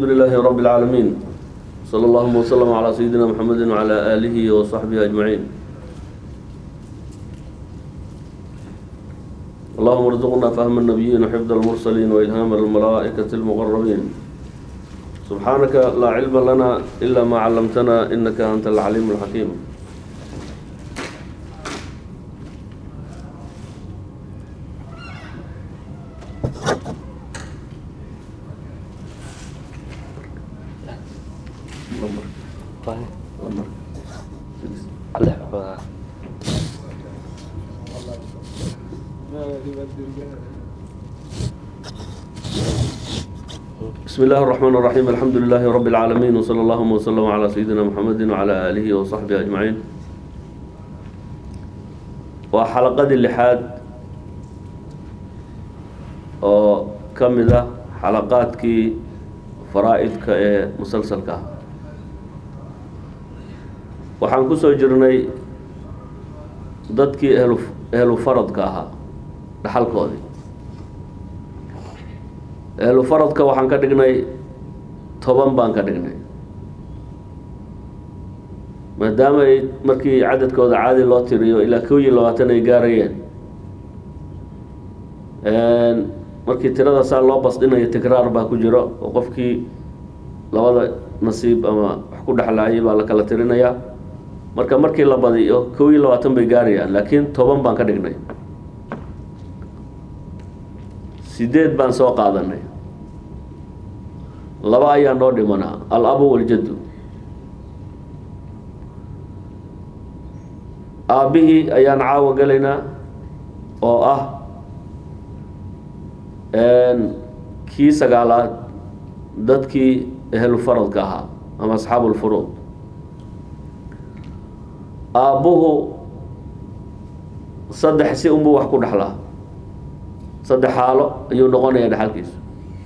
الحمد لله رب العالمين صلى الله وسلم على سيدنا محمد وعلى آله وصحبه أجمعين اللهم ارزقنا فهم النبيين وحفظ المرسلين وإلهام الملائكة المقربين سبحانك لا علم لنا إلا ما علمتنا إنك أنت العليم الحكيم بسم الله الرحمن الرحيم الحمد لله رب العالمين وصلى الله وسلم على سيدنا محمد وعلى آله وصحبه أجمعين وحلقة اللحاد oo ka mid ah xalaqaadkii faraa-idka ee musalsalka ah waxaan ku soo jirnay dadkii ehlu ehlu faradka ahaa dhaxalkoodii ehlu faradka waxaan ka dhignay toban baan ka dhignay maadaama ay markii cadadkooda caadi loo tiriyo ilaa kow iyo labaatan ay gaarayeen markii tirada saa loo basdhinayo tikraar baa ku jiro oo qofkii labada nasiib ama wax ku dhexlaayay baa la kala tirinayaa marka markii la badiyo kow iyo labaatan bay gaarayaan laakiin toban baan ka dhignay sideed baan soo qaadanay laba ayaa noo dhimanaa al-abu waljaddu aabbihii ayaan caawa gelaynaa oo ah kii sagaalaad dadkii ehlu faradka ahaa ama asxaabu lfuruud aabbuhu saddex si unbuu wax ku dhexlaa saddex xaalo ayuu noqonayaa dhexalkiisu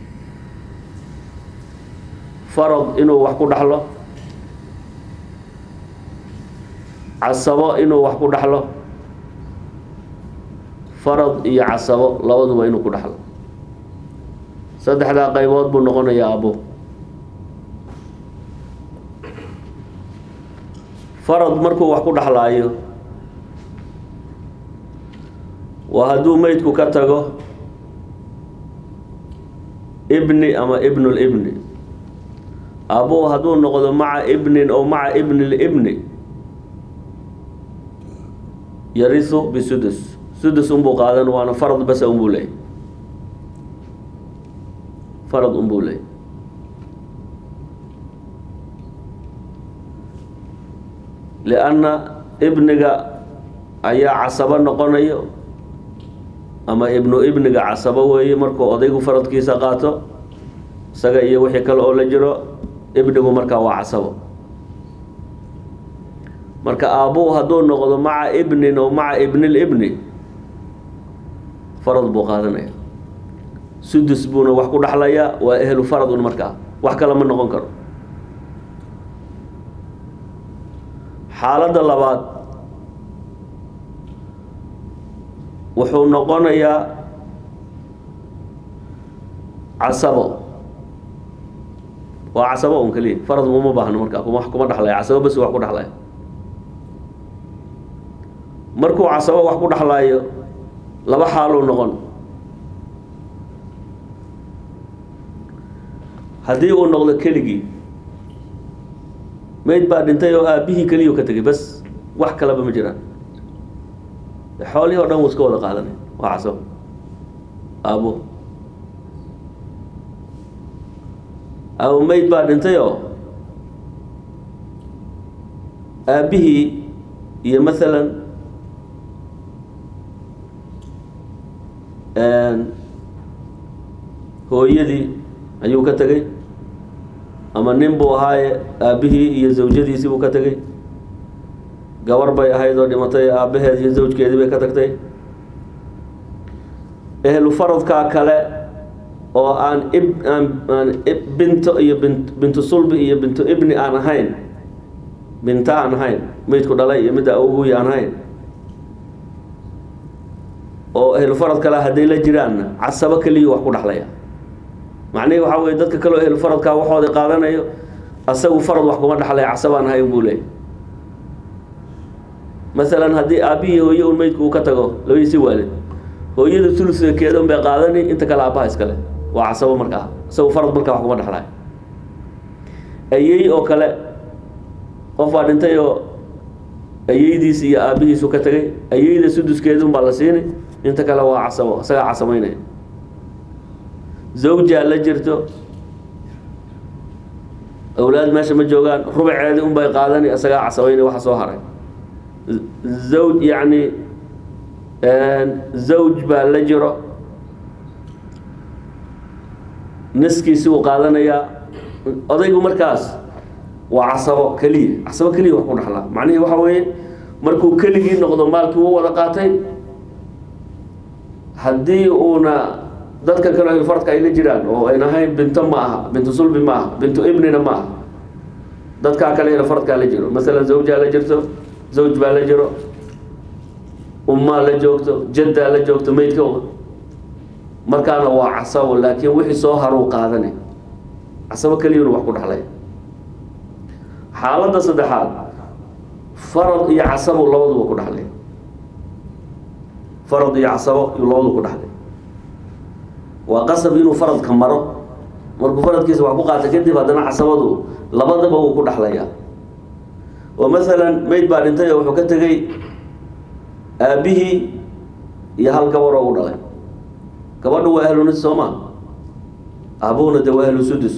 farad inuu wax ku dhexlo casabo inuu wax ku dhexlo farad iyo casabo labaduba inuu ku dhexlo saddexdaa qaybood buu noqonayaa aabbo farad markuu wax ku dhexlaayo waa hadduu meydku ka tago ibni ama ibnul ibni aabbuhu hadduu noqdo maca ibnin oo maca ibni libni yarisu bisudus sudus unbuu qaadan waana farad basa unbuu leeyay farad unbuu leeyay lianna ibniga ayaa casabo noqonayo ama ibnu ibniga casabo weeye markuu odaygu faradkiisa qaato isaga iyo wixii kale oo la jiro ibnigu markaa waa casabo marka aabbuhu hadduu noqdo maca ibnin oo maca ibnil ibni farad buu qaadanaya sudus buuna wax ku dhexlayaa waa ehlu farad un markaa wax kale ma noqon karo xaaladda labaad wuxuu noqonayaa casabo waa casabo un keliya farad uma baahno markaa kuma kuma dhexlaya casabo bas wax ku dhexlaya markuu casabo wax ku dhexlaayo laba xaaluu noqon haddii uu noqdo keligii meyd baa dhintay oo aabbihii keliyu ka tegay bas wax kalaba ma jiraan xoolihii o dhan wuu iska wada qaadanay waa casabo aabo aabo meyd baa dhintay oo aabbihii iyo masalan hooyadii ayuu ka tegay ama nin buu ahaaye aabbihii iyo zawjadiisii buu ka tegay gabar bay ahayd oo dhimatay aabbaheed iyo zawjkeedii bay ka tagtay ehlu faradkaa kale oo aan ib aan aan binto iyo bint bintu sulbi iyo bintu ibni aan ahayn binta aan ahayn meydku dhalay iyo midda awguy aan ahayn oo ehlu farad kale hadday la jiraanna casabo keliya wax ku dhexlaya macnihii waxaa weye dadka kaloo ehel faradkaa waxooda qaadanayo asagu farad wax kuma dhexlay casabaan ahay buu leeyay masalan haddii aabihii hooye un meydku uu ka tago labadiisi waalid hooyada tulukeeda un bay qaadani inta kale aabbaha iskale waa casabo markaa isagu farad markaa wax kuma dhexlay ayey oo kale qof baa dhintay oo ayeydiis iyo aabbihiisu ka tegay ayeyda suduskeedun baa la siini inta kale waa casabo isagaa casameynaya zawjaa la jirto awlaad meesha ma joogaan rubaceedii un bay qaadani isagaa casabeynay waxa soo haray zawj yacni zawj baa la jiro niskiisi uu qaadanayaa odaygu markaas waa casabo keliya casabo keliya wax ku dhaxlaa macnihii waxa weeye markuu keligii noqdo maalkii u wada qaatay haddii uuna dadka kale hilfardka ay la jiraan oo ayn ahayn binto ma aha bintu sulbi ma aha bintu ibnina ma aha dadkaa kale hilfardkaa la jiro masalan zawjaa la jirto zawj baa la jiro ummaa la joogto jaddaa la joogto meydka markaana waa casabo laakiin wixii soo haruu qaadanay casabo keliyuna wax ku dhexlay xaaladda saddexaad farad iyo casabo labaduba ku dhexlay farad iyo casabo iyo labadu ku dhexlay waa qasab inuu faradka maro markuu faradkiisa wax ku qaata kadib haddana casabadu labadaba wuu ku dhexlayaa oo masalan meyd baa dhintay oo wuxuu ka tegey aabbihii iyo hal gabaroo u dhalay gabadhu waa ahlu nis soo maa aabuhuna de waa ahlu sudus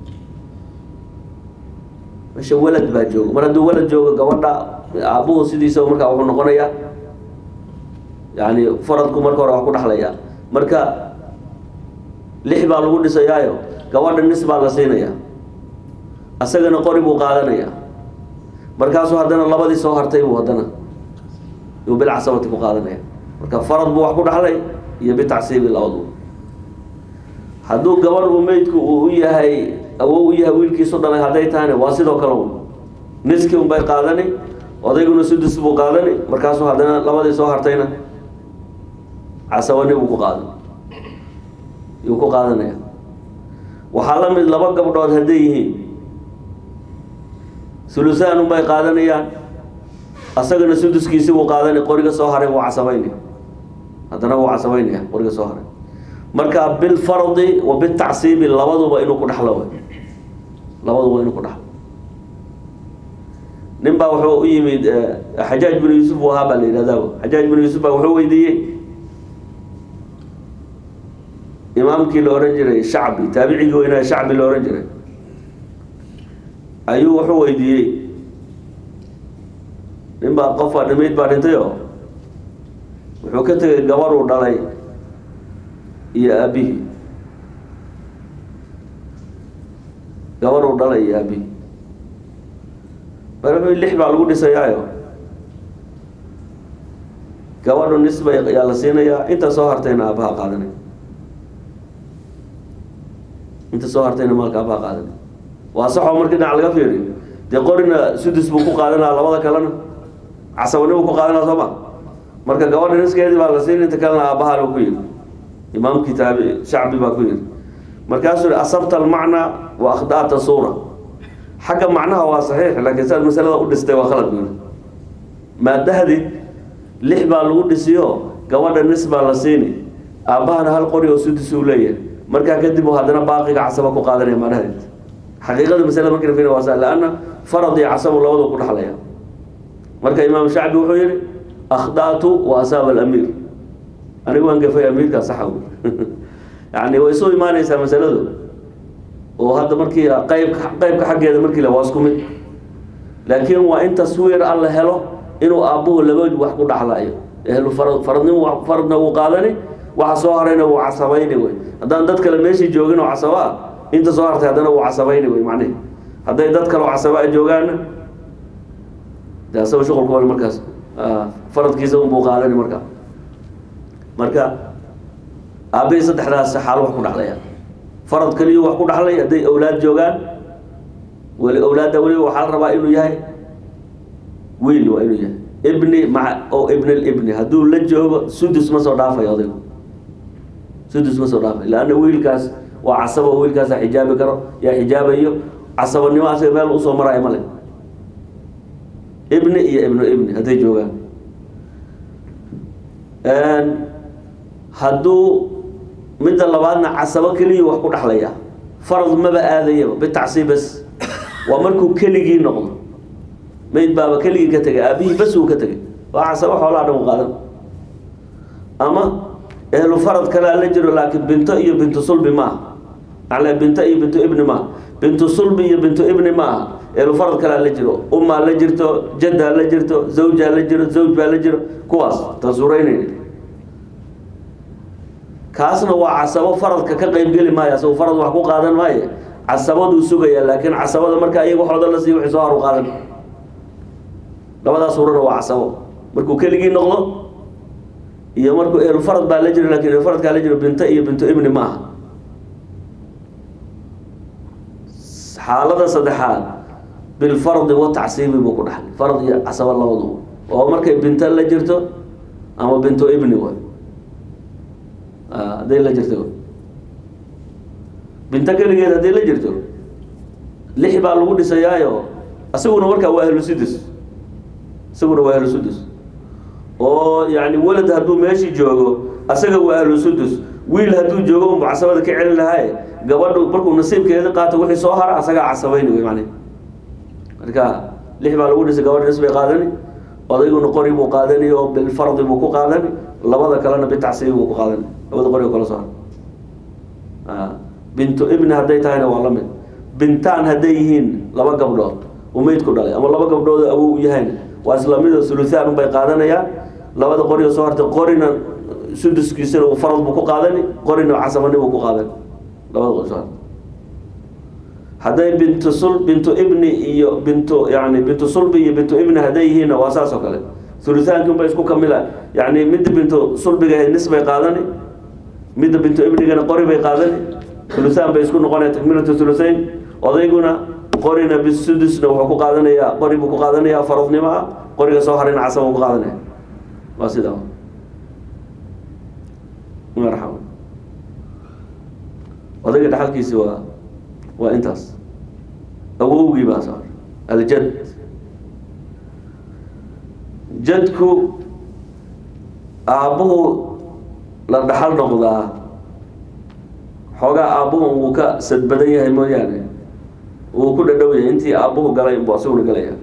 meesha walad baa jooga mar hadduu walad joogo gabadha aabuhu sidiisa markaa wuxuu noqonayaa yani faradku marka hore wax ku dhexlayaa marka lix baa lagu dhisayaayo gabadha nis baa la siinayaa asagana qori buu qaadanayaa markaasuu haddana labadii soo hartay buu haddana yuu bilcasabati ku qaadanaya marka farad buu wax ku dhexlay iyo bitacsiibi labadu hadduu gabadh uu meydku uu u yahay awow u yahay wiilkiisu dhalay hadday tahayna waa sidoo kale un niskii un bay qaadani odayguna sudus buu qaadani markaasuu haddana labadii soo hartayna casabani buu ku qaadan yuu ku qaadanaya waxaa la mid laba gabdhood hadday yihiin sulusaan un bay qaadanayaan asagana suduskiisi buu qaadani qoriga soo haray wuu casabaynaya haddana wuu casabaynaya qoriga soo haray marka bilfardi wa bitacsiibi labaduba inuu ku dhexlo way labaduba inuu ku dhexlo nin baa wuxuu u yimid xajaaj binu yuusuf u ahaa baa la yidhahdaa xajaaj binu yuusuf baa wuxuu weydiiyey imaamkii la ohan jiray shacbi taabicigii weynaa shacbi la ohan jiray ayuu wuxuu weydiiyey nin baa qof baa dhimayd baa dhintay oo wuxuu ka tegay gabadhuu dhalay iyo aabihii gabadhuu dhalay iyo aabihii mar lix baa lagu dhisayaayo gabadhu nisba yaa la siinayaa inta soo hartayna aabaha qaadanay inta soo hartayna maalka aabaha qaadanay waa saxoo markii dhinac laga fiiriyo dee qorina sudus buu ku qaadanaa labada kalena casabani buu ku qaadanaa soo ma marka gabadha niskeedii baa la siin inta kalena aabaha lu ku yidhi imaamkii taabi shacbi baa ku yidhi markaasuu yihi asabta almacnaa wa akhda'ta suura xagga macnaha waa saxiix laakiin saad masalada u dhistay waa khalad buuli maadahdid lix baa lagu dhisiyo gabadha nis baa la siini aabbahana hal qori oo sudus uu leeyahay markaa kadib uu haddana baaqiga casaba ku qaadanaya maadahdid xaqiiqada masalada markii la fiiriyo waa sa laanna farad iyo casabu labadu ku dhexlaya marka imaam shacbi wuxuu yihi akhda'tu wa asaaba alamiir anigu waan gafay amiirkaa saxa wy yani way isu imaanaysaa masaladu oo hadda markii qaybka qaybka xaggeeda markii la waa isku mid laakiin waa in taswiir an la helo inuu aabbuhu laba wax ku dhaxlayo ehlu farad faradnim faradna wuu qaadani waxa soo harayna wuu casabayni wey haddaan dad kale meeshii joogin oo casabo ah inta soo hartay haddana wuu casabayni wey macnihi hadday dad kale oo casabo a joogaanna de asaba shuqulkooda markaas faradkiisa unbuu qaadani markaa marka aabbihii saddexdaas xaalo wax ku dhexlaya farad keliyu wax ku dhexlay hadday awlaad joogaan weli awlaadda weliba waxaa la rabaa inuu yahay wiil waa inuu yahay ibni maa o ibn libni hadduu la joogo sudus ma soo dhaafayo odaygu sudus ma soo dhaafay leanna wiilkaas waa casabo wiilkaasa xijaabi karo yaa xijaabayo casabanimo asaga meel usoo maraayo male ibni iyo ibnu ibni hadday joogaan hadduu midda labaadna casabo keliya wax ku dhexlaya farad maba aadayaba bitacsiib bas waa markuu keligii noqdo mayd baaba keligii ka tegay aabihii bas uu ka tegay waa casabo xoolaha dhan u qaadan ama ehlu farad kalea la jiro laakiin binto iyo bintu sulbi maaha ale binto iyo bintu ibni maaha bintu sulbi iyo bintu ibni maaha ehlu farad kalea la jiro ummaa la jirto jaddaa la jirto zawjaa la jiro zawj baa la jiro kuwaas taan suureynayna kaasna waa casabo faradka ka qeybgeli maayo asagoo farad wax ku qaadan maayo casabaduu sugaya laakiin casabada marka iyaga waxooda la siiy wixii soo haru qaadan labadaas suurana waa casabo markuu keligii noqdo iyo markuu ehlfarad baa la jiro lakin ehlfaradkaa la jiro binto iyo bintu ibni ma aha xaalada saddexaad bilfardi watacsiibi buu ku dhaxlay farad iyo casabo labadu oo markay binto la jirto ama bintu ibni way hadday la jirto binto keligeed hadday la jirto lix baa lagu dhisayaayo isaguna markaa waa ahlu sudus isaguna waa ahlu sudus oo yani welad hadduu meeshii joogo asaga waa ahlu sudus wiil hadduu joogo unbu casabada ka celin lahaye gabadhu markuu nasiibkeeda qaato wixii soo hara asagaa casabayni wey man marka lix baa lagu dhisay gabadha nis bay qaadani odayguna qori buu qaadani oo bilfardi buu ku qaadani labada kalena bitacsiibi buu ku qaadani labada qori oo kala soo hara bintu ibni hadday tahayna waa la mid bintaan hadday yihiin laba gabdhood uu meydku dhalay ama laba gabdhood awow u yahayna waa isla mid oo suluhaan unbay qaadanayaan labada qori oo soo hartay qorina suduskiisana uu farad buu ku qaadani qorina casabani buu ku qaadani labada qori soo hartay hadday bintu sul bintu ibni iyo bintu yani bintu sulbi iyo bintu ibni hadday yihiinna waa saas oo kale uluhaanki unbay isku kamila yani midda bintu sulbiga ahayd nis bay qaadani midda bintu ibnigana qori bay qaadani uluhaan bay isku noqonaya takmilatu uluhayn odayguna qorina bisudusna wuxuu ku qaadanayaa qori buu ku qaadanayaa faradnimo ah qoriga soo harayna casaba ku qaadanaya waa sidaa marxaba odayga dhaxalkiisi waa waa intaas awowgii baa soo aljad jadku aabbuhu la dhaxal noqdaa xoogaa aabbuhu wuu ka sad badan yahay mooyaane wuu ku dhadhow yahay intii aabbuhu galay inbuu asaguna galaya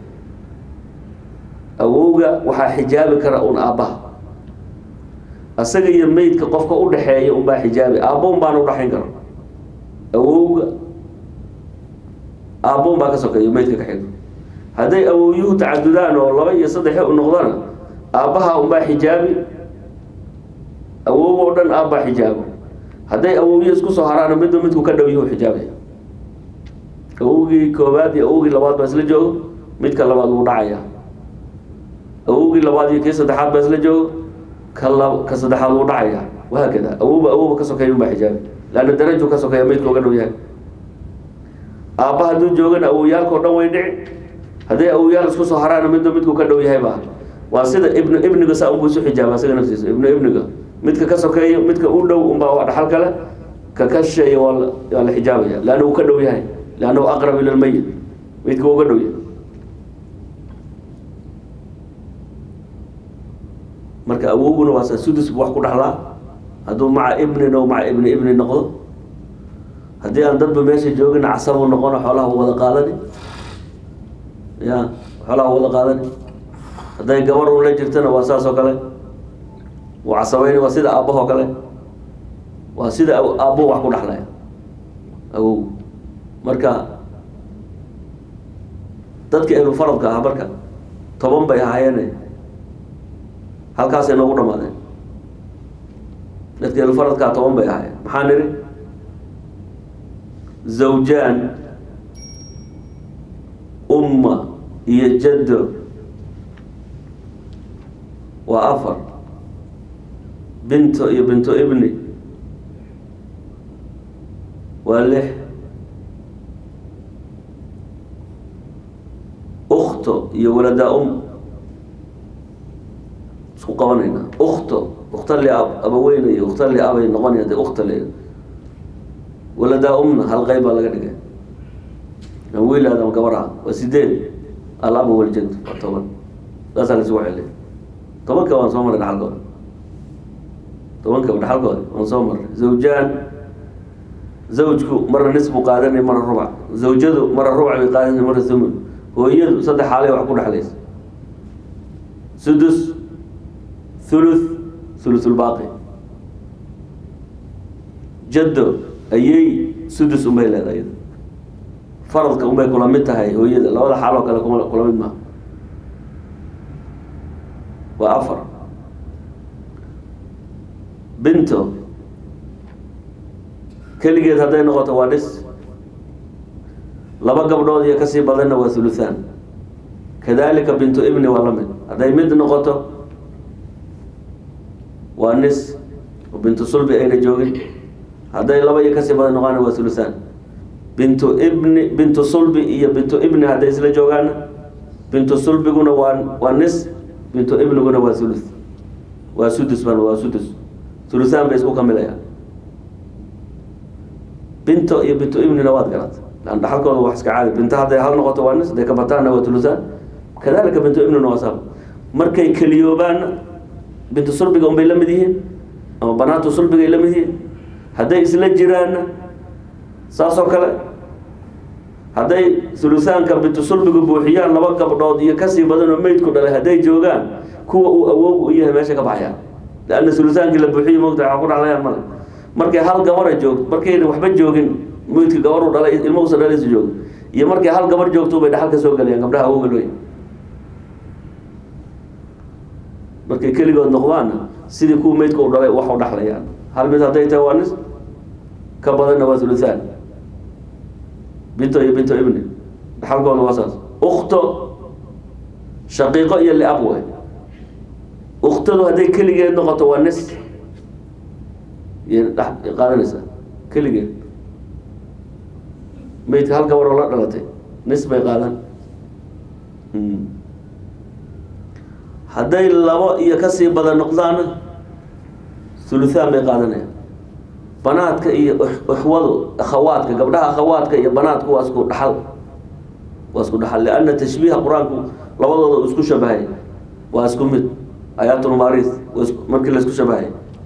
awowga waxaa xijaabi kara un aabbaha asaga iyo meydka qofka u dhaxeeya unbaa xijaabi aabbo un baana udhaxayn kara awowga aabbo un baa ka sokeeya meydka ka xigo hadday awowyuhu tacadudaan oo laba iyo saddexe u noqdana aabbaha unbaa xijaabi awowga o dhan aabbaa xijaabo hadday awowyo isku soo haraana midba midku ka dhow yuhu xijaabaya awowgii koobaad iyo awowgii labaad baa isla joogo midka labaad wuu dhacaya awowgii labaad iyo kii saddexaad baa isla joogo ka la ka saddexaad wuu dhacaya wahaakada awowba awowba ka sokeeya unbaa xijaabi leanna darajuu ka sokeeya meydka uga dhow yahay aabba hadduu joogana awowyaalka o dhan way dhici hadday awowyaal isku soo haraana midba midku ka dhow yahayba waa sida ibnu ibniga saa unbuu isu xijaaba isaga naftiisa ibnu ibniga midka ka sokeeyo midka u dhow unbaa waa dhaxal kale ka ka shisheeya waa la waa la xijaabaya leanna uu ka dhow yahay leannahu aqrab ila lmayit meydka waa uga dhow yahay marka awowguna waa sa sudus bu wax ku dhaxlaa hadduu maca ibnin o maca ibni ibni noqdo haddii aan dadba meesha joogin casabu noqono xoolaha wada qaadani ya xoolaha wada qaadani hadday gabar un la jirtana waa saas oo kale wuu casabayni waa sida aabbahoo kale waa sida aabbo wax ku dhaxlaya awow marka dadka ehlu faradka ah marka toban bay ahaayeene halkaasay noogu dhamaadeen dadka ehlu faradkaa toban bay ahaayeen maxaa nidhi zawjaan umma iyo jaddo waa afar binto iyo binto ibni waa lix ukto iyo waladaa um isku qabanayna ukto ukta li ab abaweyne iyo ukta li abay noqonaya de ukta le waladaa umna hal qayb baa laga dhigay ama wiilaad ama gabar ah waa sideed alabu waljad waa toban saasaa la isugu celiya tobanka waan soo marray dhaxalkooda tobankaba dhaxalkooda waan soo marray zawjaan zawjku marna nis buu qaadanay marna rubac zawjadu marna rubac bay qaadanay marna thumun hooyadu saddex xaalay wax ku dhexlaysa sudus thuluth thuluthulbaaqi jaddo ayay sudus unbay leedahay iyada faradka unbay kula mid tahay hooyada labada xaaloo kale kuma kula mid maaha waa afar binto keligeed hadday noqoto waa dhis laba gabdhood iyo kasii badanna waa thuluthaan kadalika bintu ibni waa la mid hadday mid noqoto waa nis oo bintu sulbi ayna joogin hadday laba iyo kasii badan noqaana waa thuluthaan bintu ibni bintu sulbi iyo bintu ibni hadday isla joogaana bintu sulbiguna waa waa nis bintu ibniguna waa thuluth waa sudus ban waa sudus thuluthaan bay isku kamilayaan binto iyo bintu ibnina waad garat lan dhaxalkooda wax iska caadi binto hadday hal noqoto waa nis hadday ka bataanna waa thuluthaan kadalika bintu ibnina waa saab markay keliyoobaanna bintu sulbiga unbay la mid yihiin ama banaatu sulbigay la mid yihiin hadday isla jiraanna saasoo kale hadday thuluthaanka bintu sulbigu buuxiyaan laba gabdhood iyo kasii badan oo meydku dhalay hadday joogaan kuwa uu awoog u yahay meesha ka baxayaan leanna thuluthaankii la buuxiyo mogta waxaa ku dhaclayaan male markay hal gabara joogto markayna waxba joogin meydka gabar u dhalay ilma usan dhalaysa joogo iyo markay hal gabar joogto bay dhaxal ka soo gelayaan gabdhaha awooga looy markay keligood noqdaanna sidii kuwa meydka u dhalay wax u dhaxlayaan hal mid hadday tahay waa nis ka badanna waa thuluthaan binto iyo binto ibni dhaxalkooda waa saas ukto shaqiiqo iyo liab wey uktadu hadday keligeed noqoto waa nis iyo dh qaadanaysaa keligeed meydka hal gabar oo la dhalatay nis bay qaadan hadday labo iyo kasii badan noqdaana thuluthaan bay qaadanayaan banaadka iyo ixwadu akhawaadka gabdhaha akhawaadka iyo banaadku waa isku dhaxal waa isku dhaxal lianna tashbiiha qur-aanku labadooda uu isku shabahay waa isku mid aayaatulmaariis markii la isku shabahay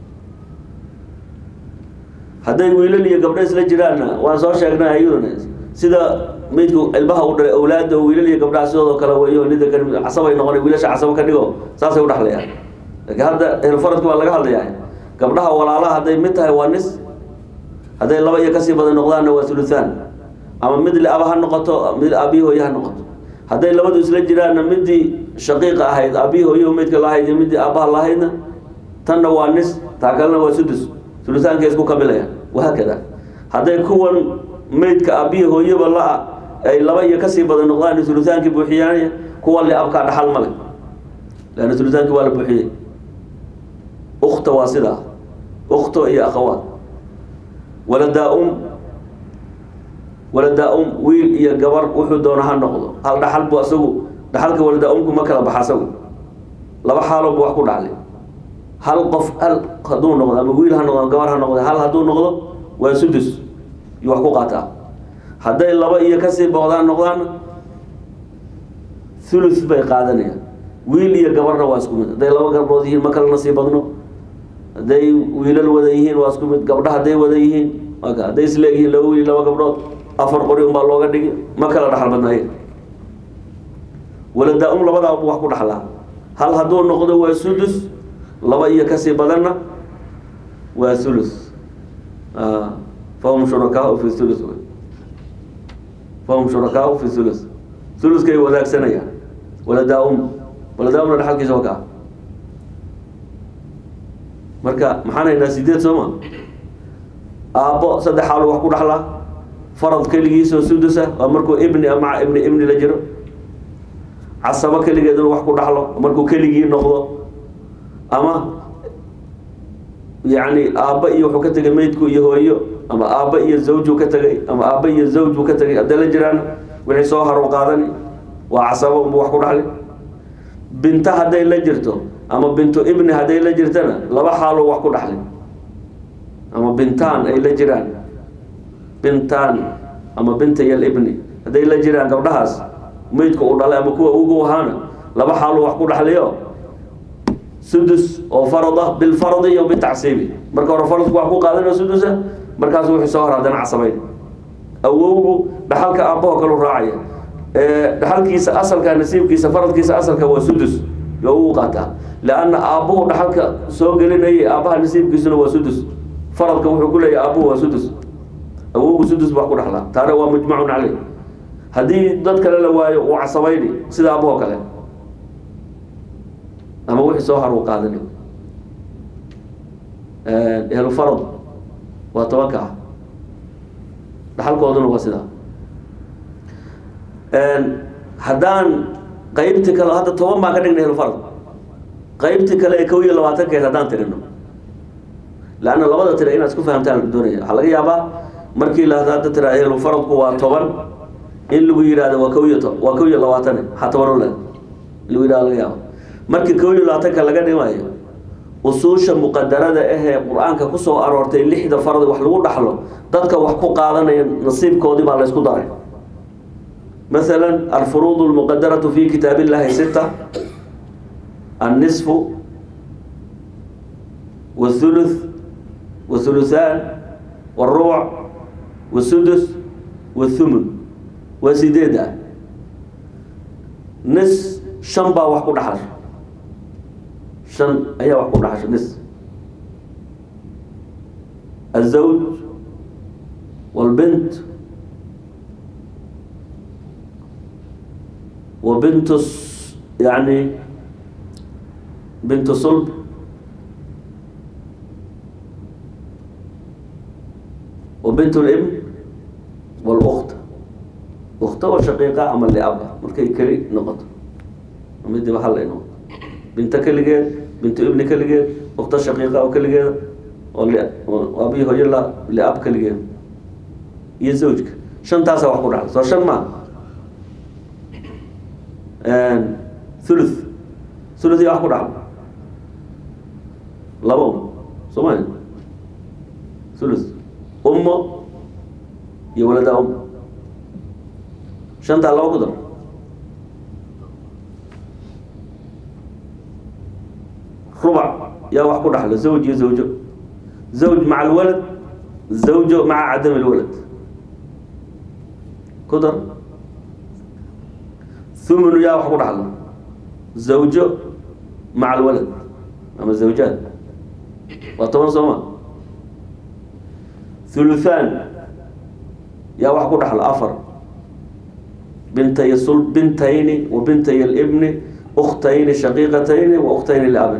hadday wiilal iyo gabdho isla jiraanna waan soo sheegnay ayaduna sida meydku ilmaha u dhalay awlaada wiilal iyo gabdhaha sidoodoo kale weyo nida ka casabay noqona wiilasha casabo ka dhigo saasay u dhexlayaan laakiin hadda ehelfaradki baa laga hadlayaa gabdhaha walaalaha hadday mid tahay waa nis hadday laba iyo kasii badan noqdaanna waa thuluthaan ama mid liaba ha noqoto mid aabihi hooye ha noqoto hadday labadu isla jiraanna midii shaqiiqa ahayd aabihi hooye meydka lahayd iyo midii aabaha lahaydna tanna waa nis taa kalena waa sudus thuluthaankay isku kamilayaan wahaakada hadday kuwan meydka aabihi hooyeba la ay laba iyo kasii badan noqdaan thuluthaankii buuxiyaanaya kuwa liabkaa dhaxal male leanna thuluthaankii waa la buuxiyey ukta waa sidaa ukto iyo akhawaat waladaa-um waladaa-um wiil iyo gabar wuxuu doona ha noqdo hal dhaxal bu asagu dhaxalka waladaa-umku ma kala baxa asagu laba xaaloo bu wax ku dhaxlay hal qof hal hadduu noqdo ama wiil ha noqdo ama gabar ha noqdo hal hadduu noqdo waa sudus iyo wax ku qaataa hadday laba iyo kasii boqdaan noqdaan thuluth bay qaadanayaan wiil iyo gabarna waa isku mid hadday laba gabdhood yihiin ma kala nasii badno hadday wiilal wada yihiin waa isku mid gabdha hadday wada yihiin waa hadday isleegyihiin laba wiil laba gabdhood afar qori unbaa looga dhigi ma kala dhaxal badnaaye waladaa-um labadaa bu wax ku dhaxlaa hal hadduu noqdo waa sudus laba iyo kasii badanna waa thuluth fahum shurakaau fi thuluth fahum shurakaau fi thuluth thuluthkay wadaagsanayaan waladaa-um waladaa-umna dhaxalkiisa waa kaa marka maxaan haynaa sideed sooma aabbo saddex xaalo wax ku dhaxlaa farad keligiisoo sudusa waa markuu ibni maca ibni ibni la jiro casabo keligeeduna wax ku dhaxlo markuu keligii noqdo ama yacni aabba iyo wuxuu ka tegay meydku iyo hooyo ama aabba iyo zawjuu ka tegay ama aabba iyo zawj buu ka tegay hadday la jiraan wixii soo haru qaadani waa casabo unbu wax ku dhaxli binta hadday la jirto ama bintu ibni hadday la jirtana laba xaaloo wax ku dhaxli ama bintaan ay la jiraan bintaan ama bintayal ibni hadday la jiraan gabdhahaas meydka uu dhalay ama kuwa ugu ahaana laba xaalu wax ku dhaxliyo sudus oo farada bilfaradi iyo bitacsiibi marka hore faradku wax ku qaadanayo sudusa markaasu wixii soo hor haddana casabayn awowgu dhaxalka aabbaho kalu raacaya dhaxalkiisa asalka nasiibkiisa faradkiisa asalka waa sudus yo ugu qaataa leanna aabbuhu dhaxalka soo gelinayay aabbaha nasiibkiisuna waa sudus faradka wuxuu ku leeyahay aabbuhu waa sudus awowgu sudus wax ku dhaxlaa taana waa mujmacun caleyh haddii dad kale la waayo uu casabayni sida aabahoo kale ama wixii soo har uu qaadani ehlufarad waa tobanka ah dhaxalkooduna waa sidaa haddaan qaybti kale hadda toban baan ka dhignay ehlufarad qaybti kale ee kow iyo labaatankeed haddaan tirino leanna labada tira inaad isku fahamtaan la doonaya waxaa laga yaabaa markii la hadda tira ehlufaradku waa toban in lagu yidhahdo waa kow iyo to waa kow iyo labaatan waxaa toban u leh in lagu yidhahdo laga yaabo markii kow iyo labaatanka laga dhimayo usuusha muqadarada ahee qur-aanka kusoo aroortay lixda farad wax lagu dhaxlo dadka wax ku qaadanaya nasiibkoodii baa laysku daray مثلا الفروض المقدرة في كتاب الله ستة النصف والثلث والثلثان والربع والسدس والثمن وسيديدا نص شنبا وحكو دحر شن ايا وحكو دحر نص الزوج والبنت وبنت الص- يعني بنت صلب وبنت الابن والأخت أخت وشقيقة أما اللي أبا مركي كري نقط مدي محل إنه بنت كلجة بنت ابن كلجة أخت شقيقة أو كلجة واللي وأبي هو يلا لأب كلجة يزوجك شن تاسع وحكو رحل سو شن ما آن، ثلث ثلث يا أخو رحل لبهم سمعين ثلث أمه يا ولد أم شنطة الله قدر ربع يا واحد رحلة زوج يا زوجه زوج مع الولد زوجه مع عدم الولد قدر ثمن يا واحد رحلة زوجه مع الولد أما الزوجات وطبعا سما ثلثان يا واحد رحلة أفر بنتي الصلب بنتين وبنتي الابن أختين شقيقتين وأختين لأب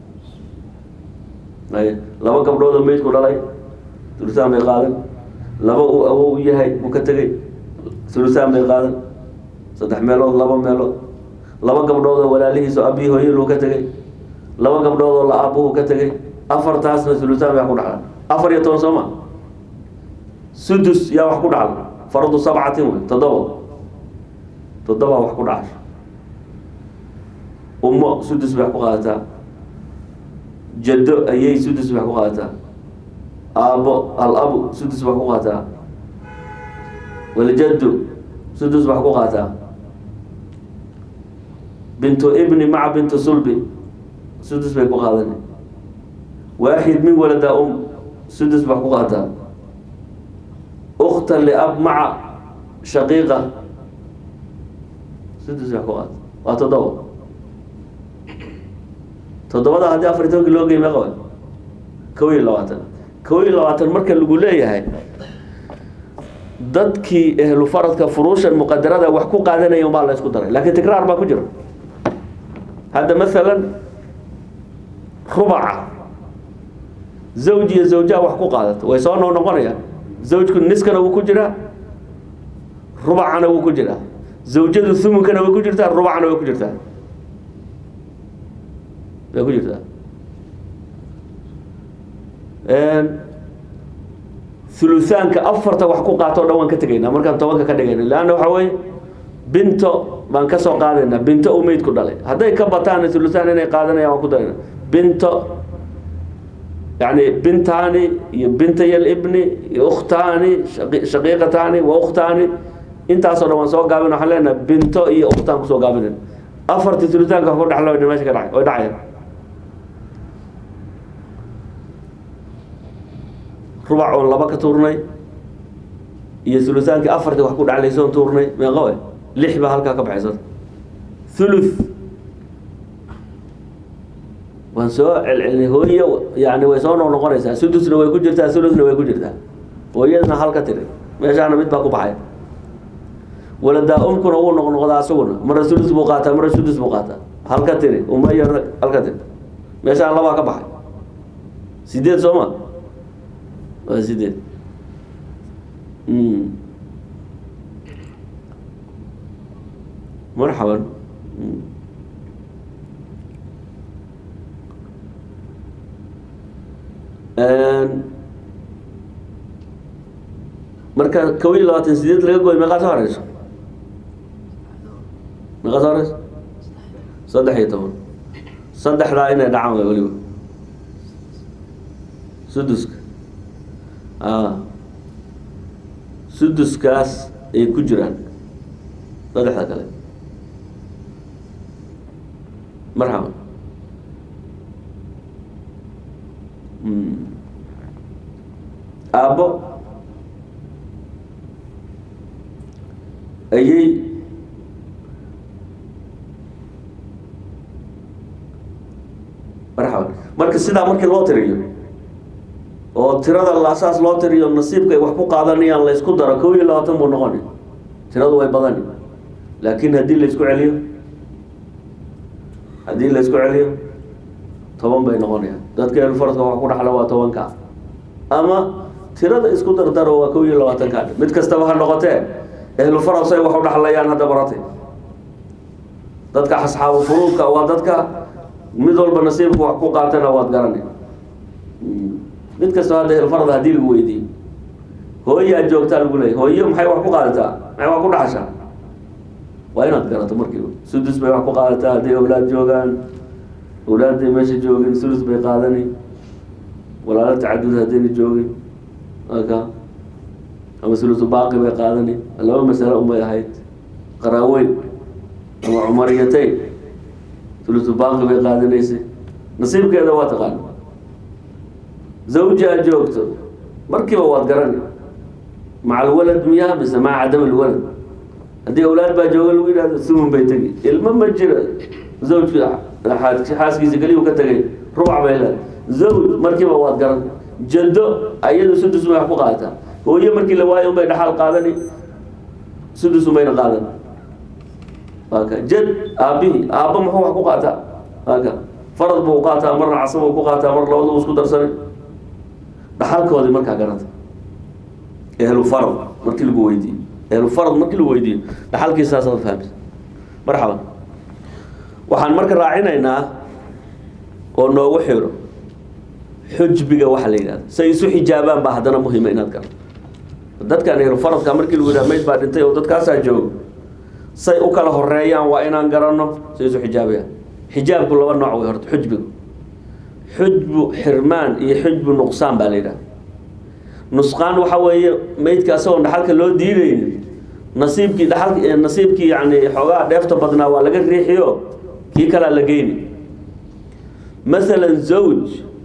أي لما قبلوا ذا ميت كل ثلثان بيقادن لما أو أو يهي مكتري ثلثان بيقادن صدح ميلود لما ميلود لما قبلوا ذا ولا ليه سو أبي هو يلو كتري لما قبلوا ذا لا أبوه كتري أفر تاسنا ثلثان بيقول على أفر يتون سما سدس يا وحكون على فرض سبعة تضبط toddoba wax ku dhacasho ummo sudus bay wax ku qaadataa jaddo ayay sudus bay wax ku qaadataa aabbo al-abu sudus bay wax ku qaadataa waljaddu sudus bay wax ku qaadataa bintu ibni maca bintu sulbi sudus bay ku qaadani waaxid min walada um sudus bay wax ku qaadataa ukhta liab maca shaqiiqa sudus wax ku qaad waa toddoba toddobada haddii afar iyo tobankii loo gey meeqa waay kow iyo labaatan kow iyo labaatan marka lagu leeyahay dadkii ehlu faradka furuushan muqadarada wax ku qaadanaya umbaa la isku daray laakiin tikraar baa ku jira hadda masalan rubaca zawj iyo zawjaa wax ku qaadato way soo noo noqonayaan zawjku niskana wuu ku jiraa rubacana wuu ku jiraa zawjadu thumunkana way ku jirtaa rubacna way ku jirtaa way ku jirtaa thuluthaanka afarta wax ku qaato o dhan waan ka tegaynaa markaan tobanka ka dhigayna leanna waxaa weeye binto baan ka soo qaadaynaa binto u meydku dhalay hadday ka bataan thuluthaan inay qaadanayaan waan ku darayna binto yani bintaani iyo bintay libni iyo ukhtaani shaqi- shaqiiqataani wa ukhtaani intaasoo dhan waan soo gaabin waxaan leenahay binto iyo ukhtaan kusoo gaabinen afartii tulitaanka ku dhexlo meesha ka dhacay way dhacayaan rubac oon laba ka tuurnay iyo ulutaankii afartii wax ku dhaclaysoon tuurnay meeqa we lix baa halkaa ka baxaysa thuluth waan soo celcelinay hooye yani way soo noqnoqonaysaa sudusna way ku jirtaa thuluthna way ku jirtaa hooyadna hal ka tiri meeshaana mid baa ku baxaya waladaa umkuna wuu noqnoqdaa asaguna mara thuluth buu qaataa mara sudus buu qaataa hal ka tiri uma iyo hal ka tiri meeshaan labaa ka baxay sideed soo ma waa sideed Mm. marxaban Mm. Een, marka kow iyo labaatan sideed laga gooy meeqaa soo horeyso meeqaa soo horeyso saddex iyo toban saddexdaa inay dhacaan way weliba suduska a suduskaas ay ku jiraan saddexda kale marxaban Mm. aabbo ayay marxaban marka sidaa markii loo tiriyo oo tirada laasaas loo tiriyo nasiibka ay wax ku qaadanayaan la isku daro kow iyo labaatan buu noqoni tiradu way badani laakiin haddii la isku celiyo haddii la isku celiyo toban bay noqonayaan dadka elfaradka wax ku dhaxla waa tobanka ama tirada isku dardaro waa kow iyo labaatanka mid kastaba ha noqotee ehlufarad say wax u dhaxlayaan hadda baratay dadka asxaabu furuudka waa dadka mid walba nasiibka wax ku qaatana waad garanay mid kastaba hadda ehlfarad hadii lagu weydiiyo hooyaa joogtaa lagu leeyay hooyo maxay wax ku qaadataa maxay wax ku dhaxashaa waa inaad garato markiiba sudus bay wax ku qaadataa hadday awlaad joogaan awlaadday meesha joogin sulus bay qaadani walaalo tacadud haddayna joogin aka ama sulusu baaqi bay qaadani laba masalo umay ahayd qaraaweyn ama cumariyatayn sulusu baaqi bay qaadanaysay nasiibkeeda waa taqaana zawji aad joogto markiiba waad garani maca alwalad miyaa mise maca cadam alwalad haddii awlaad baa jooga lagu yidhahdo sumun bay tegi ilmo ma jira zawjka xaaskiisa keliyu ka tegay rubac bay leedahay zawj markiiba waad garan jado ayadu sudus bay wax ku qaadataa hooyo markii la waayo unbay dhaxal qaadani sudus unbayna qaadan aka jad aabihii aabba muxuu wax ku qaataa aka farad buu qaataa marna casab buu ku qaataa mar labadu isku darsanay dhaxalkoodii markaa garanta ehlu farad markii lagu weydiiyo ehlu farad markii lagu weydiiyo dhaxalkiisaasaad fahamsa marxaban waxaan marka raacinaynaa oo noogu xiro xujbiga waxa la yidhahda say isu xijaabaan baa haddana muhima inaad garato dadkan ehlu faradka markii lagu yidhaha mayd baa dhintay oo dadkaasaa joogo say u kala horeeyaan waa inaan garanno say isu xijaabayaan xijaabku laba nooc way horta xujbigu xujbu xirmaan iyo xujbu nuqsaan baa la yidhaha nusqaan waxa weeye maydka asagoo dhaxalka loo diidaynin nasiibkii dhaal nasiibkii yani xoogaa dheefta badnaa waa laga riixiyo kii kalaa la geyni masalan zawj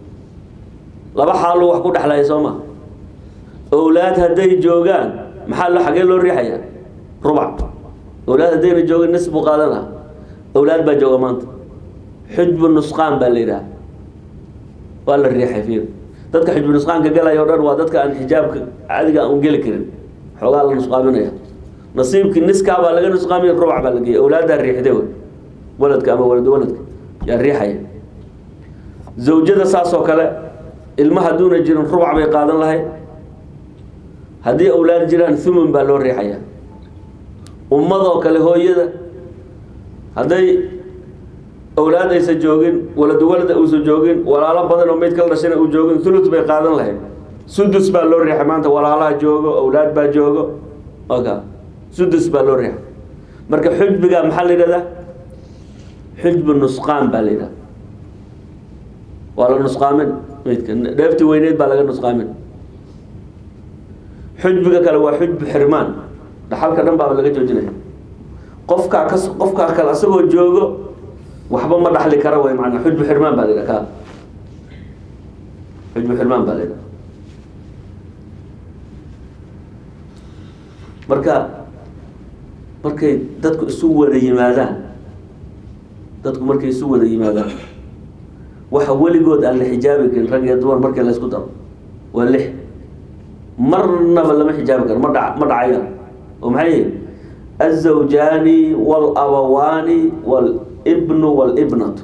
laba xaaluu wax ku dhexlaya soo ma owlaad hadday joogaan maxaa lo xagee loo riixaya rubac owlaad haddayna joogin nis buu qaadan lahaa owlaad baa jooga maanta xujbu nusqaan baa la yidhaha waa la riixay fiir dadka xujbu nusqaanka galaya o dhan waa dadka aan xijaabka caadiga aan geli karin xoogaa la nusqaaminaya nasiibkii niskaa baa laga nusqaamiya rubac baa la geeyay owlaaddaa riixday wey waladka ama walad waladka yaa riixaya zawjada saasoo kale ilma hadduuna jirin rubac bay qaadan lahayd haddii awlaad jiraan thumun baa loo riixaya ummadoo kale hooyada hadday awlaad aysan joogin waladu walada uusan joogin walaalo badan oo mayd kala dhashana uu joogin thuluth bay qaadan lahayd sudus baa loo riixay maanta walaalaha joogo awlaad baa joogo oka sudus baa loo riixay marka xujbiga maxaa la yidhahdaa xujbu nusqaan baa la yidhahda waa la nusqaamin meydka dheefti weyneed baa laga nusqaamin xujbiga kale waa xujbu xirmaan dhaxalka dhan baaba laga joojinaya qofkaa kas qofkaa kale asagoo joogo waxba ma dhaxli kara way maanaa xujbu xirmaan baa la yidhaha ka xujbu xirmaan baa la yidhaha marka markay dadku isu wada yimaadaan dadku markay isu wada yimaadaan waxa weligood aan la xijaabi karin rag iyo dumar markii la isku daro waa lix marnaba lama xijaabi karo ma dha ma dhacayaan oo maxay yihin azawjaani walabawaani walibnu walibnatu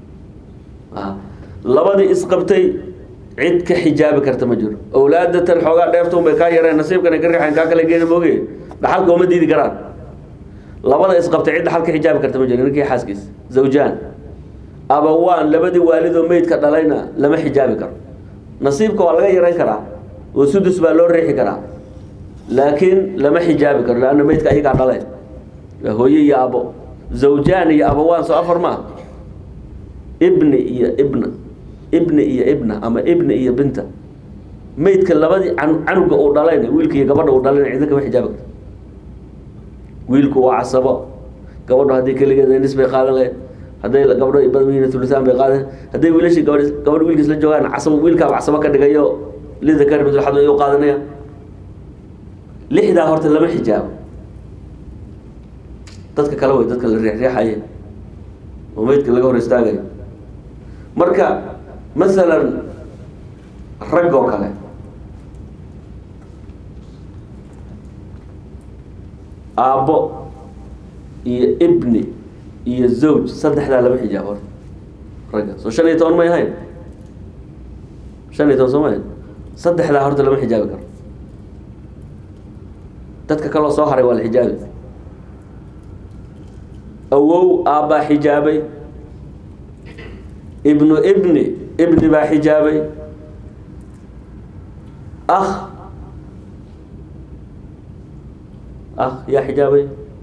labadii isqabtay cid ka xijaabi karta ma jiro awlaadatan xoogaa dheefta un bay kaa yareen nasiibkan ay ka riixayn kaa kale geena mooge dhaxalka uma diidi karaan labada isqabtay cid dhaxal ka xijaabi karta ma jiro ninkii xaaskiis zawjaan abawaan labadii waalidoo meydka dhalayna lama xijaabi karo nasiibka waa laga yarayn karaa oo sudus baa loo riixi karaa laakiin lama xijaabi karo leanna meydka ayagaa dhaleen waa hooye iyo abo zawjaan iyo abawaan soo afar maa ibni iyo ibna ibni iyo ibna ama ibni iyo binta meydka labadii can- canuga uu dhalayna wiilka iyo gabadha uu dhalayna cidna kama xijaabi karto wiilku waa casabo gabadhu haddii keligeeda nis bay qaadan lahayd hadday gabdho badan yihiin tulisaan bay qaadan hadday wiilashii gabadh gabadh wiilkiis la joogaan casabo wiilkaaba casabo ka dhigayo lidakari mitl xad ayuu qaadanaya lixdaa horta lama xijaabo dadka kale way dadka la riixriixaya oo meydka laga hor istaagayo marka masalan rag oo kale aabbo iyo ibni iyo zawj saddexdaa lama xijaabo horta ragga soo shan iyo toban may ahayn shan iyo toban soo ma ahayn saddexdaa horta lama xijaabi karo dadka kaloo soo haray waa la xijaabi awow aabbaa xijaabay ibnu ibni ibni baa xijaabay akh akh yaa xijaabay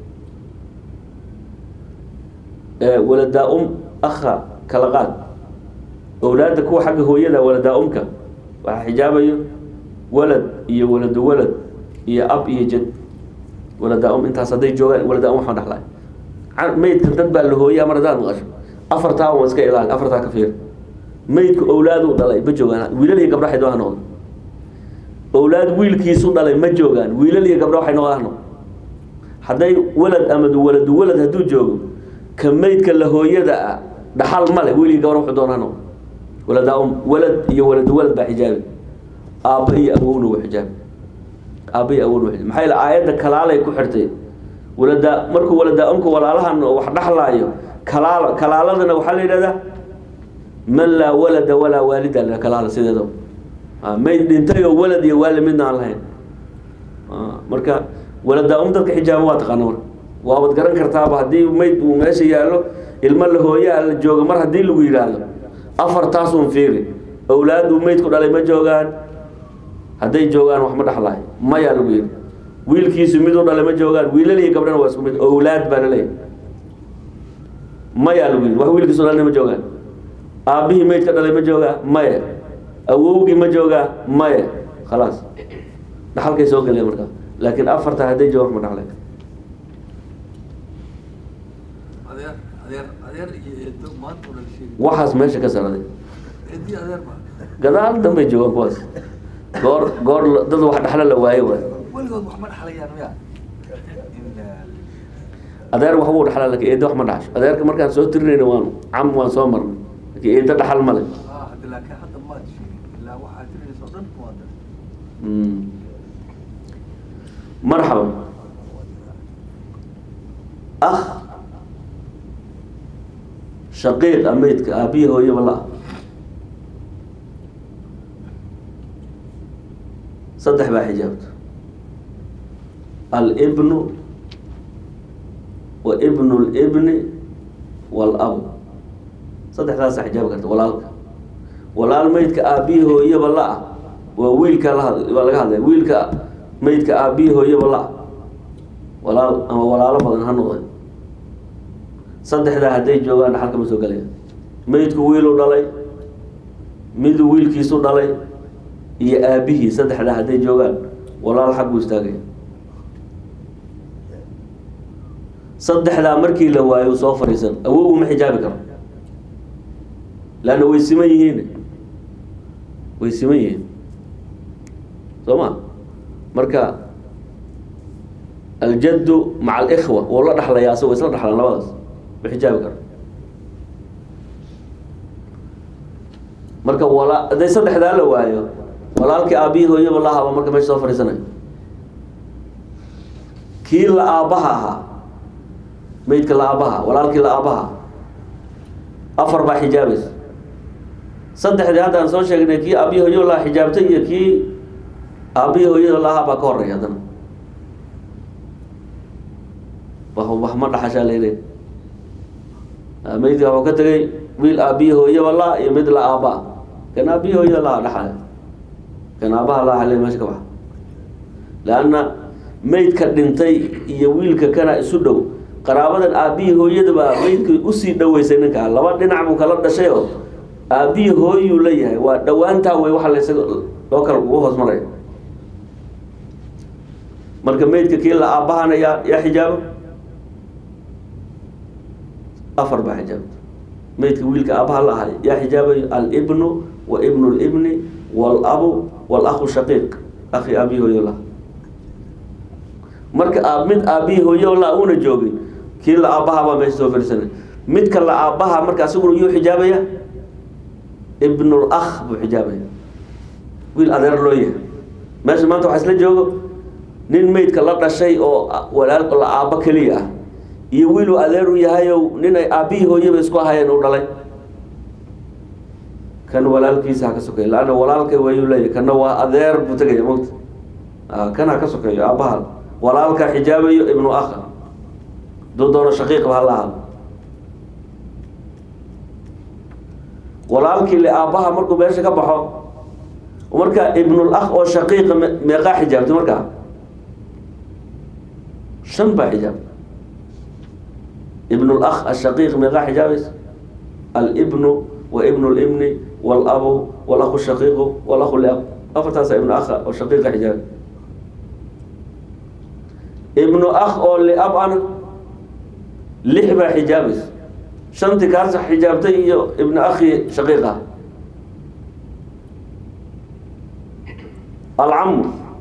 waladaa um akha kala qaad owlaadda kuwa xagga hooyada waladaa umka waxaa xijaabayo walad iyo waladu walad iyo ab iyo jad waladaa um intaas hadday joogaan waladaa um waxaan dhaxlay meydka dad baa la hooyaa mar haddaad maqasho afartaa waan iska ilaali afartaa ka fiir meydku owlaaduu dhalay ma joogaan wiilal iyo gabdho waxay doon ha noqdo owlaad wiilkiisu dhalay ma joogaan wiilal iyo gabdho waxay noqdo ha noqdo hadday walad ama waladu walad hadduu joogo ka meydka la hooyada ah dhaxal male wiil iyo gabdho wuxuu doon ha noqdo waladaa um walad iyo waladu walad baa xijaabi aabba iyo awowna waa xijaabi aabba iyo awowna waa xijaabi maxaa yeele aayadda kalaalay ku xirtay waladaa markuu waladaa umka walaalahan wax dhaxlaayo kalaala kalaaladana waxaa la yidhahdaa man laa walada walaa waalida la kalaala sideeda mayd dhintay oo walad iyo waali midna aan lahayn marka waladaa um dadka xijaaba waa taqaana marka waabad garan kartaaba haddii mayd uu meesha yaallo ilmo la hooyaa la jooga mar haddii lagu yidhaahdo afartaasun fiiri owlaaduu meydku dhalay ma joogaan hadday joogaan wax ma dhaxlaayo mayaa lagu yidhi wiilkiisu miduu dhalay ma joogaan wiilal iyo gabdhana waa isku mid owlaad baa laleeyahay mayaa lagu yidhi wax wiilkiisu dhalna ma joogaan aabbihii meydka dhalay ma joogaa maya awowgii ma joogaa maya khalaas dhaxalkay soo gelaya markaa laakiin afarta hadday joogaan wax ma dhaxlay adeer adeer adeer iyo eedo maanta oo la sheegay waxaas meesha ka saraday eedii adeer ma gadaal dambay joogaan kuwaas goor goor la- dad wax dhaxlo la waayo waay weligood wax ma dhaxlayaan miya adeer wax buu dhaxlaa laakiin eedo wax ma dhaxasho adeerka markaan soo tirinayna waan cam waan soo marnay laakiin eedo dhaxal male ah hadda laakiin hadda maad sheegin ilaa waxaad tirinaysa oo dhan waa dar Mm. marxaban akh shaqiiq a meydka aabihi hooyaba la saddex baa xijaabta alibnu wa ibnu libni walabu saddexdaasa xijaabi karta walaalka walaal meydka aabbihi hooyaba la-ah waa wiilka lahad waa laga hadlaya wiilka meydka aabbihi hooyaba la-ah walaal ama walaalo badan ha noqde saddexdaa hadday joogaan dhaxalka ma soo gelaya meydku wiiluu dhalay miduu wiilkiisu dhalay iyo aabihii saddexdaa hadday joogaan walaal xag buu istaagaya saddexdaa markii la waayo uu soo fadhiisan awowgu ma xijaabi karo leanna way siman yihiin way siman yihiin soo ma marka aljaddu maca alikhwa wuu la dhaxlaya asagoo isla dhaxlaan labadaas ma xijaabi karo marka wala hadday saddexdaa la waayo walaalkii aabihii hooyaba la haba marka meesha soo fadhiisanayo kii la aabbaha ahaa meydka la aabbaha walaalkii la aabbaha afar baa xijaabaysa saddexdii haddaan soo sheegnay kii aabihii hooyo laha xijaabtay iyo kii aabihii hooyada lahaa baa ka horeeya haddana wax ma dhaxashaa lele meydka wuxuu ka tegay wiil aabihii hooyaba la iyo mid la aabbaa kan aabihii hooyada laha dhaxale kan aabbaha laha xale meesha ka baxa leanna meydka dhintay iyo wiilka kana isu dhow qaraabadan aabbihii hooyadaba meydka usii dhoweysay ninkaa laba dhinac buu kala dhashay oo aabbihii hooyuu leeyahay waa dhowaantaa wey waxa laysaga loo kala ugu hoos maraya marka meydka kii la aabbahana yaa yaa xijaabo afar baa xijaabta meydka wiilka aabbaha la ahay yaa xijaabayo alibnu wa ibnu libni walabu walahu shaqiiq akhi aabihi hooyo la marka aab mid aabihii hooyo la una joogin kii la aabbaha baa meesha soo fadhiisanay midka la aabbaha marka asiguna yuu xijaabaya ibnul akh buu xijaabaya wiil adeer loo yahay meesha maanta waxaa isla joogo nin meydka la dhashay oo walaal la aabbo keliya ah iyo wiiluu adeer u yahayow nin ay aabbihii hooyaba isku ahayeen u dhalay kan walaalkiisa ha ka sokeeyo laanna walaalka wayuu leeyahy kana waa adeer buu tegaya mogta kan ha ka sokeeyo aabbaha walaalka xijaabayo ibnu akha duu doono shaqiiqba ha la ahado walaalkii le aabbaha markuu meesha ka baxo marka ibnul akh oo shaqiiqa meeqaa xijaabtay markaa shan baa xijaabta ibnul akh ashaqiiq meeqaa xijaabaysa alibnu wa ibnu libni walabu walahu shaqiiqu walahu liab afartaasa ibnu akha oo shaqiiqa xijaabay ibnu akh oo liab ana lix baa xijaabaysa shantii kaasa xijaabtay iyo ibnu akhi shaqiiqa alcamu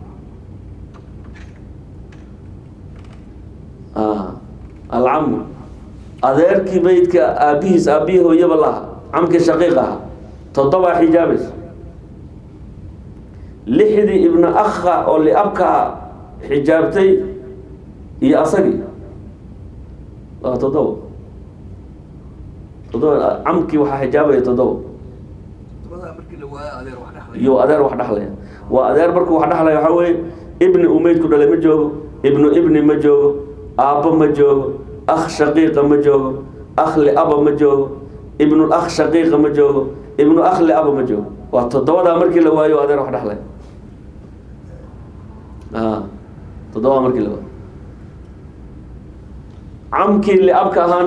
alcamu adeerkii meydka aabihiis aabihii hooyaba laha camkii shaqiiq aha toddobaa xijaabaysa lixdii ibnu akha oo liabkaa xijaabtay iyo asagii waa toddoba toddoba camkii waxaa xijaabaya toddoba tobadaa markii la waayo adeer wax dhexlay iyo adeer wax dhexlaya waa adeer markuu wax dhexlaya waxaa weeye ibni uu meydku dhalay ma joogo ibnu ibni ma joogo aabbo ma joogo akh shaqiiqa ma joogo akh liaba ma joogo ibnul akh shaqiiqa ma joogo ibnu akh liaba ma joogo waa toddobadaa markii la waayo adeer wax dhexlaya a toddobadaa markii la waayo camkii liabka ahaana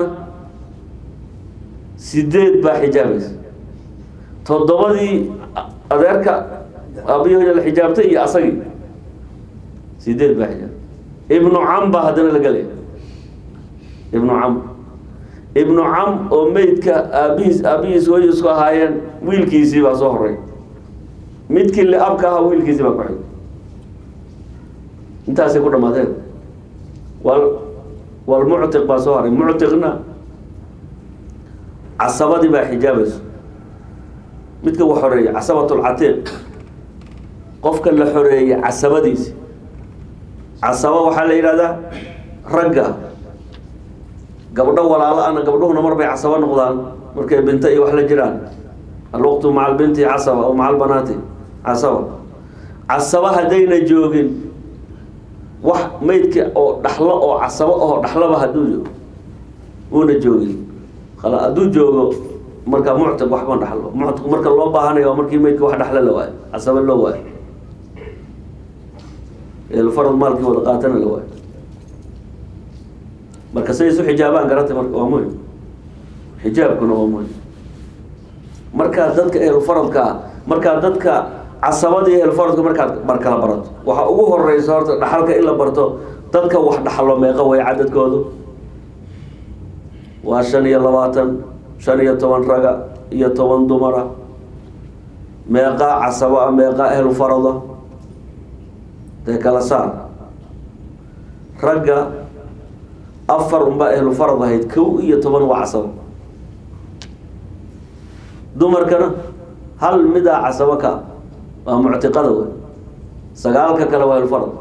sideed baa xijaabaysa toddobadii adeerka aabihooda la xijaabtay iyo asagii sideed baa xijaabtay ibnu cam baa haddana la gelaya ibnu cam ibnu cam oo meydka aabihiis aabihiis hooyo isku ahaayeen wiilkiisii baa soo horay midkii liabka ahaa wiilkiisii baa ku xig intaasay ku dhamaadeen wal walmuctiq baa soo haray muctiqna casabadii baa xijaabayso midka wa xoreeyey casabatulcatiiq qofka la xoreeyey casabadiisi casaba waxaa la yidhahdaa ragga gabdho walaalo ana gabdhuhuna mar bay casaba noqdaan markay binto iyo wax la jiraan alwaqtu maca albinti casaba o maca albanaati casaba casaba haddayna joogin wax meydka oo dhaxlo oo casabo oo dhaxloba hadduu joogo uuna joogin khala hadduu joogo markaa muctiq waxba dhaxlo muctiq marka loo baahanayo waa markii meydka wax dhaxlo la waayo casaba loo waayo eelfarad maalkii wada qaatana la waayo marka say isu xijaabaan garatay marka waa muhim xijaabkuna waa muhim markaa dadka ehlufaradka markaa dadka casabada iyo ehlufaradka markaad mar kala barato waxaa ugu horeysa horta dhaxalka in la barto dadka wax dhaxlo meeqa way cadadkoodu waa shan iyo labaatan shan iyo toban raga iyo toban dumara meeqaa casabo ah meeqaa ehlu farada dee kala saar ragga afar unbaa ehlu farad ahayd kow iyo toban waa casabo dumarkana hal midaa casabo ka waa muctiqada wey sagaalka kale waa ehlu farad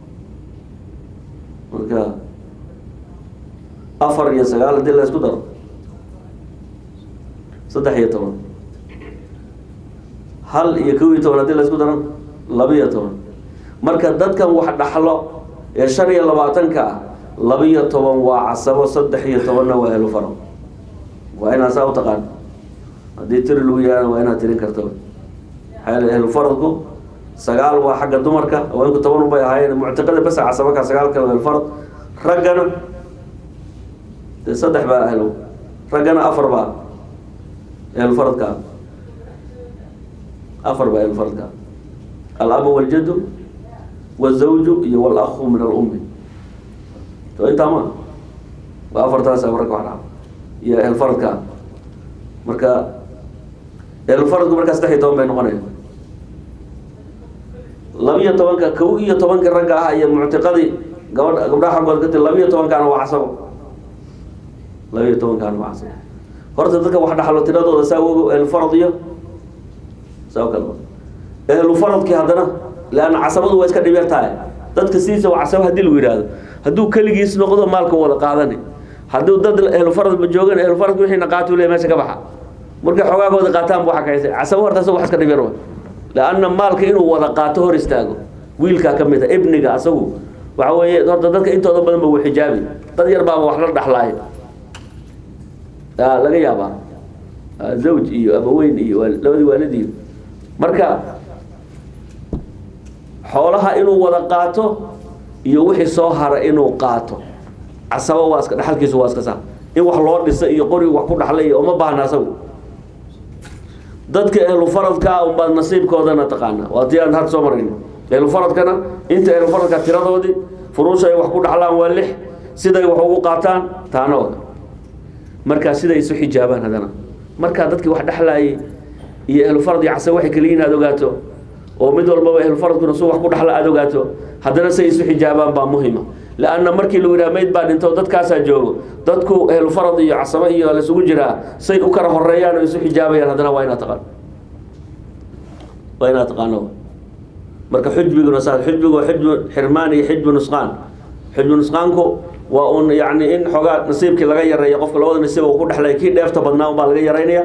marka afar iyo sagaal hadii la isku daro saddex iyo toban hal iyo kow iyo toban hadii la isku daro laba iyo toban marka dadkan wax dhaxlo ee shan iyo labaatanka ah laba iyo toban waa casabo saddex iyo tobanna waa ehlu faro waa inaad saa u taqaan haddii tiri lagu yihahdo waa inaad tirin karto maxaa yeele ehlu faradku sagaal waa xagga dumarka haweenku toban ubay ahaayeen muctiqada basa casabo ka sagaal kale waa ehlu farad raggana dee saddex baa ahlo raggana afar baa ehlufaradka afar baa ehlufaradka alaba waljadu wazawju iyo walahu min alummi to intaa ma waa afartaasa ragga wax dhaca iyo ehlufaradka marka ehlufaradku markaa saddex iyo toban bay noqonaya labiyo tobanka kow iyo tobanka ragga ah iyo muctiqadii gabadh gabdhaha xaggood ka ti labiyo tobankaana waa casabo labiyo tobankaana waa casabo horta dadka wax dhaxlo tiradooda saa ogo ehlufarad iyo saa kale ehlufaradkii haddana leanna casabadu waa iska dhibeer tahay dadka sidiisa waa casabo hadii lagu yidhaahdo hadduu keligiis noqdo maalka wada qaadani hadduu dad ehlufarad ma joogan ehlufaradka wixiina qaatu le meesha ka baxa markay xogaagooda qaataan bu xakaysay casabo horta asaga wax iska dhibeer wa leanna maalka inuu wada qaato hor istaago wiilkaa ka mid a ibniga asagu waxa weeye horta dadka intooda badan ba wuu xijaabi dad yar baaba wax la dhaxlaayo laga yaabaa zawj iyo abaweyn iyo labadii waalid iyo marka xoolaha inuu wada qaato iyo wixii soo hara inuu qaato casabo waa iska dhaxalkiisu waa iska saa in wax loo dhisa iyo qori wax ku dhaxlay iyo uma baahna asagu dadka ehlufaradkaa unbaad nasiibkoodana taqaana waa tii aan had soo marayn ehlufaradkana inta ehlufaradka tiradoodii furuusha ay wax ku dhaxlaan waa lix siday wax ugu qaataan taana oga markaa siday isu xijaabaan haddana markaa dadkii wax dhexlaayay iyo ehlufarad iyo casa waxay keliyiin aada ogaato oo mid walbaba ehlufaradkuna su wax ku dhaxla aada ogaato haddana say isu xijaabaan baa muhima leanna markii lagu yidhaha mayd baa dhinto dadkaasaa joogo dadku ehlufarad iyo casabo iyo laisugu jiraa say u kala horeeyaan oo isu xijaabayaan haddana waa inaad taqaan waa inaad taqaano marka xujbiguna saas xujbigu waa xujbu xirmaan iyo xijbu nusqaan xujbu nusqaanku waa un yani in xoogaa nasiibkii laga yareeyo qofka labada nasiib uu ku dhexlay kii dheefta badnaa un baa laga yaraynaya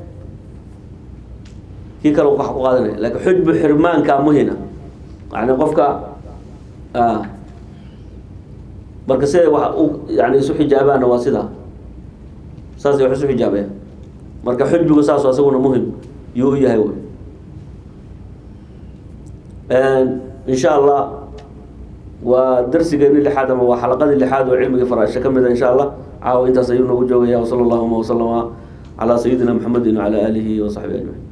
kii kale wax ku qaadanaya laakiin xujbu xirmaanka muhina yani qofka marka siday wax u yani isu xijaabaanna waa sidaa saasay wax isu xijaabaya marka xujbigu saas asaguna muhim yuu u yahay wy in sha allah waa darsigeeni lixaad ama waa xalaqadii lixaad oo cilmiga faraaisha ka mid a insha allah caawa intaas ayuu noogu joogaya wsala allahuma wasalama calaa sayidina maxamedin wacala aalihi wasaxbihi ajmaciin